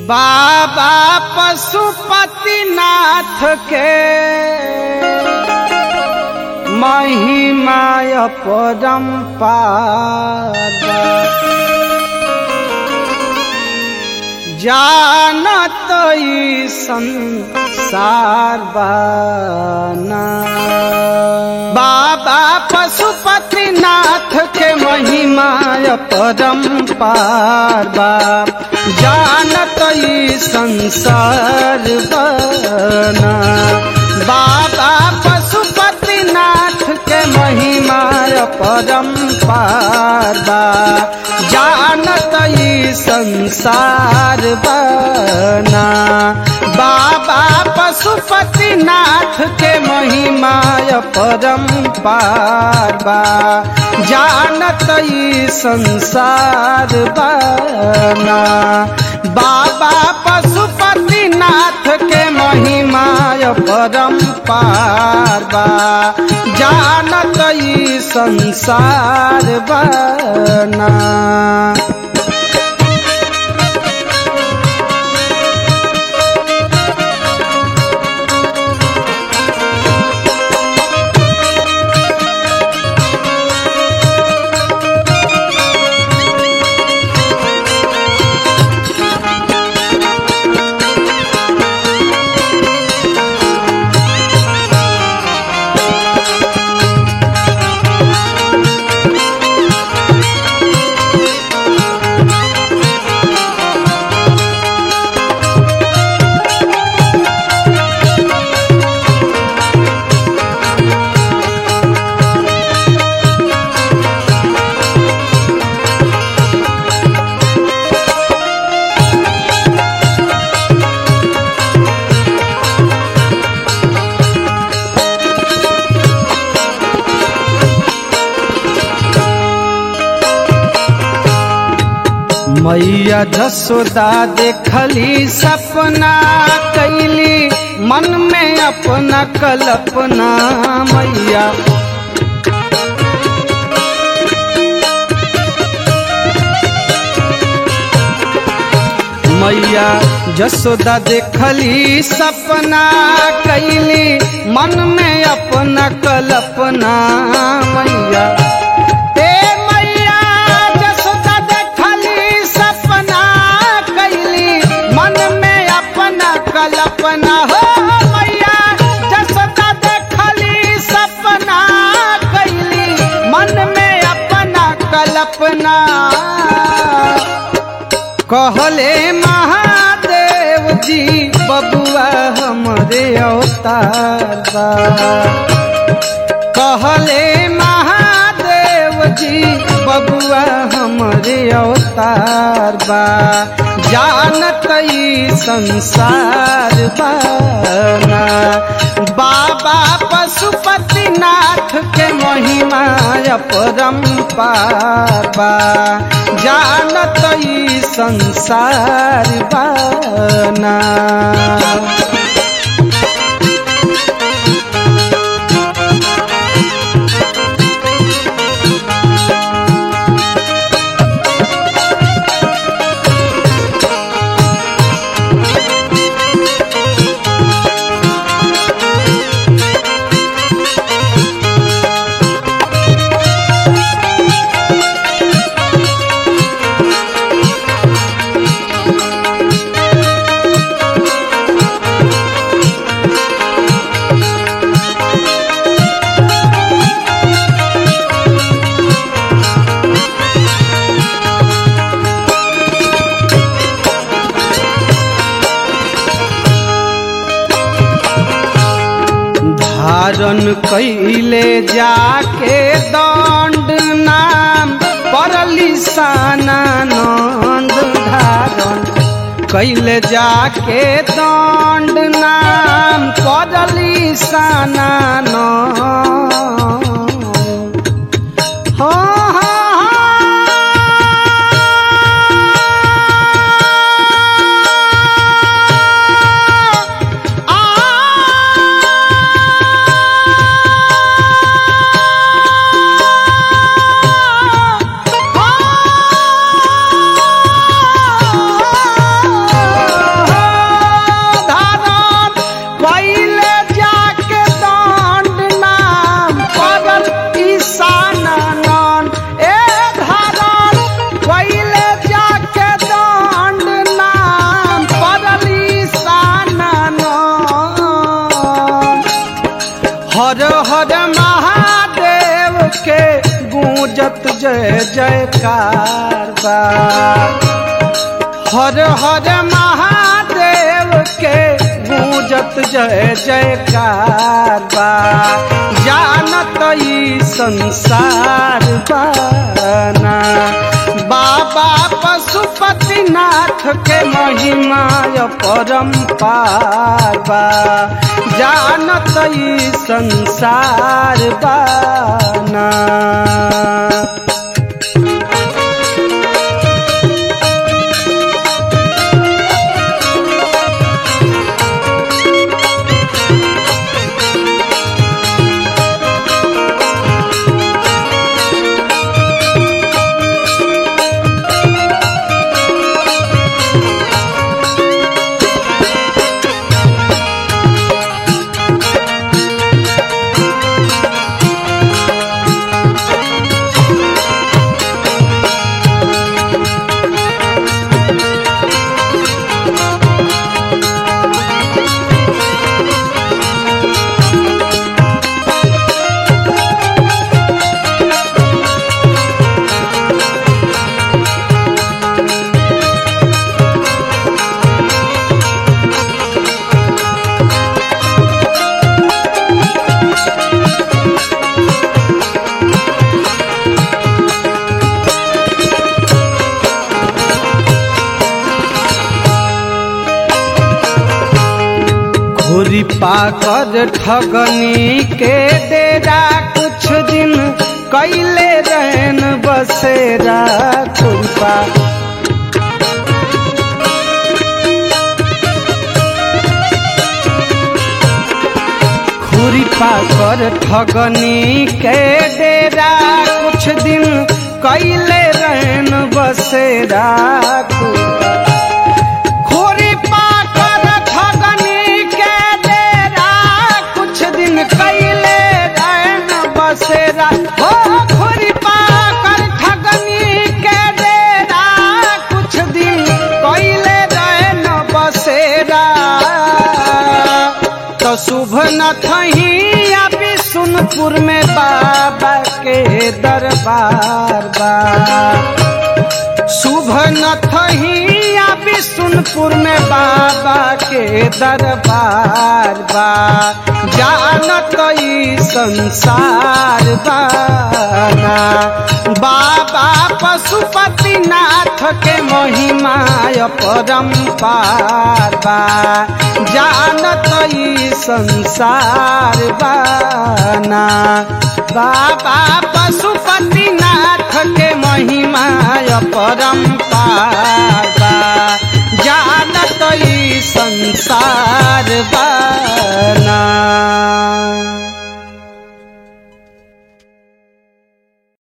बाबा पशुपतिनाथ के महिमाय परम्पार जानत ई संसार बाना बाबा पशुपतिनाथ के महिमाय परम्पार बा जानत ई संसार बना बाबा पशुपतिनाथ के महिमाय परम्पार बा जानत ई संसार बना बाबा पशुपतिनाथ के महिमाय परम्पार बा जानत ई संसार बना बाबा पशुपतिनाथ के महिमाय परम्पार बा जानत ई संसार बना मैया जसोदा देखली सपना कैली मन में अपना कल्पना मैया मैया जसोदा देखली सपना कैली मन में अपना कल्पना मैया ए मैया जसोदा देखली सपना कैली मन में अपना कल्पना हो मैया जसोदा देखली सपना कैली मन में अपना कल्पना कहले महादेव जी बबुआ हमरे अवतार बा कहले महादेव जी बबुआ हमरे अवतार बा जानत ई संसार बाना बाबा पशुपतिनाथ के महिमाय परम्पार बा जानत ई संसार बाना धारण कैले जाके दंड नाम परली सानंद धारण कैले जाके दंड नाम परली सानंद हाँ हाँ हाँ गूंजत जय जयकार बा हर हर महादेव के गूंजत जय जयकार बा जानत ई संसार बाना बाबा पशुपतिनाथ के महिमा परम्पार बा जानत ई संसार बाना घोरी पाकर ठगनी के डेरा कुछ दिन कैले रहन बसेरा खुरपा खुरी पाकर ठगनी के डेरा कुछ दिन कैले रहन बसेरा खुरपा खोरी पाकर ठगनी के डेरा कुछ दिन कैले रहन बसेरा हो खोरी पाकर ठगनी के डेरा कुछ दिन कैले रहन बसेरा तो शुभ न थही अभी सुनपुर में बाबा के दरबार बा शुभ न थही अभी सुनपुर में बाबा के दरबार बा जानत ई संसार बाना बाबा पशुपतिनाथ के महिमा परम्पार बा जानत ई संसार बाना बाबा पशुपतिनाथ के महिमा परम्पार बा जानत ई संसार बाना